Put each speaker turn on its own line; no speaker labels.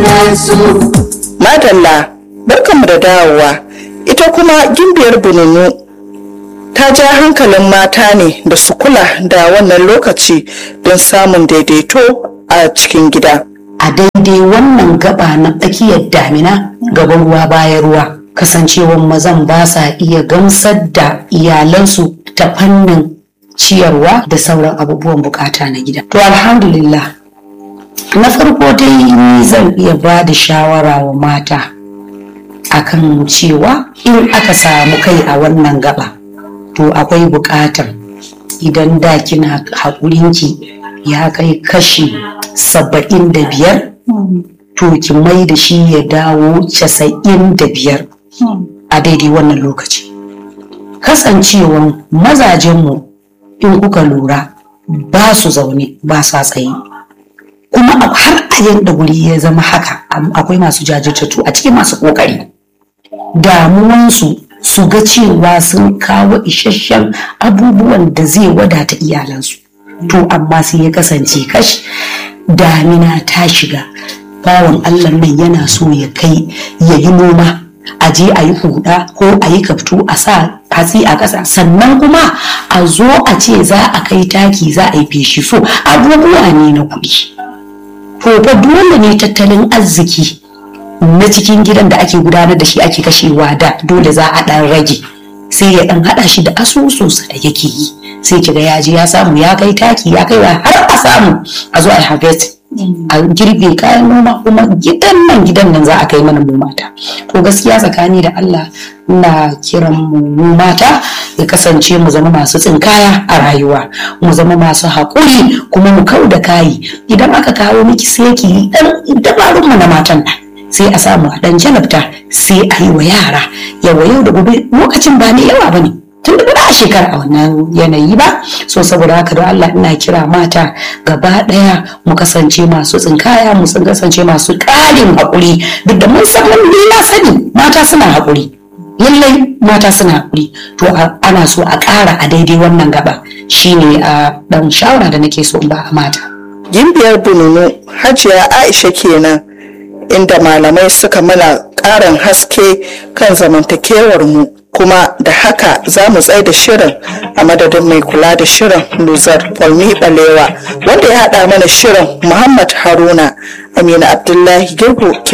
su
madalla barkanmu da dawowa ita kuma gimbiyar bununu ta ja hankalin mata ne da su kula da wannan lokaci don samun daidaito a cikin gida
a daidai wannan gaba na tsakiyar damina gaban ruwa bayan ruwa kasancewar mazan ba sa iya gamsar da iyalansu ta fannin ciyarwa da sauran abubuwan bukata na gida to alhamdulillah na farko dai ni zan iya ba da shawara wa mata akan cewa in aka samu kai a wannan gaba to akwai bukatar idan da kina haƙurinki ya kai kashi saba'in da biyar to ki mai da shi ya dawo casa'in da biyar a daidai wannan lokaci kasancewan mazajenmu in kuka lura ba su zaune ba sa tsaye kuma har a yadda wuri ya zama haka akwai masu jajirtattu a cikin masu kokari damuwansu su ga cewa sun kawo isasshen abubuwan da zai wadata iyalansu to amma sai ya kasance kash damina ta shiga bawan allah nan yana so ya kai ya yi noma a je a yi huda ko a yi kaftu a sa hatsi a ƙasa sannan kuma a zo a ce za a kai taki za a yi feshi so abubuwa ne na kuɗi to fa dole ne tattalin arziki na cikin gidan da ake gudanar da shi ake kashewa da dole za a ɗan rage sai ya ɗan haɗa shi da asusunsa da yake yi sai kiga ya je ya samu ya kai taki ya kai har a samu a zo a harvest a girbe kayan noma kuma gidan nan gidan nan za a kai mana mu mata to gaskiya tsakani da Allah ina kiran mu mata ya kasance mu zama masu tsinkaya a rayuwa mu zama masu haƙuri kuma mu kau da kayi idan aka kawo miki sai ki dan dabarun mu na matan nan sai a samu a dan jalabta sai a yi wa yara yawa yau da gobe lokacin ba ne yawa bane tun da ba a shekara a wannan yanayi ba so saboda haka don Allah ina kira mata gaba daya mu kasance masu tsinkaya mu kasance masu ƙarin haƙuri duk da mun san ni na sani mata suna haƙuri lallai mata suna haƙuri to ana so a ƙara a daidai wannan gaba shine a dan shawara da nake so in ba mata
gimbiyar bununu hajiya aisha kenan inda malamai suka mana ƙarin haske kan zamantakewar mu kuma da haka za mu tsaye da shirin a madadin mai kula da shirin luzar kwalmi balewa wanda ya haɗa mana shirin muhammad haruna amina abdullahi girgu ke